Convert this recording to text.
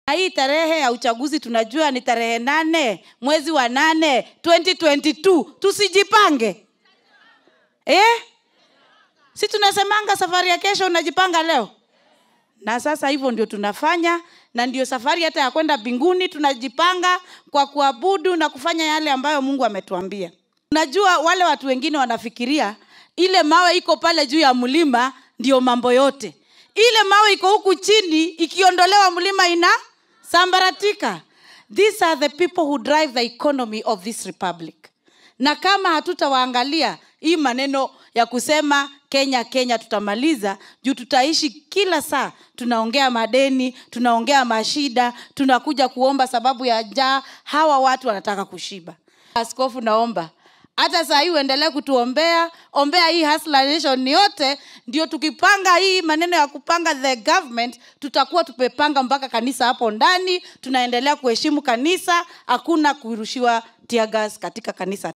hii tarehe ya uchaguzi tunajua ni tarehe nane mwezi wa nane 2022 tusijipange eh? si tunasemanga safari ya kesho unajipanga leo na sasa hivyo ndio tunafanya na ndio safari hata ya kwenda mbinguni tunajipanga kwa kuabudu na kufanya yale ambayo mungu ametuambia unajua wale watu wengine wanafikiria ile mawe iko pale juu ya mlima ndio mambo yote ile mawe iko huku chini ikiondolewa mlima ina sambaratika these are the people who drive the economy of this republic na kama hatutawaangalia hii maneno ya kusema kenya kenya tutamaliza juu tutaishi kila saa tunaongea madeni tunaongea mashida tunakuja kuomba sababu ya njaa hawa watu wanataka kushiba askofu naomba hata saa hii uendelee kutuombea ombea hii Hustler nation yote ndio tukipanga hii maneno ya kupanga the government tutakuwa tumepanga mpaka kanisa hapo ndani tunaendelea kuheshimu kanisa hakuna kurushiwa tear gas katika kanisa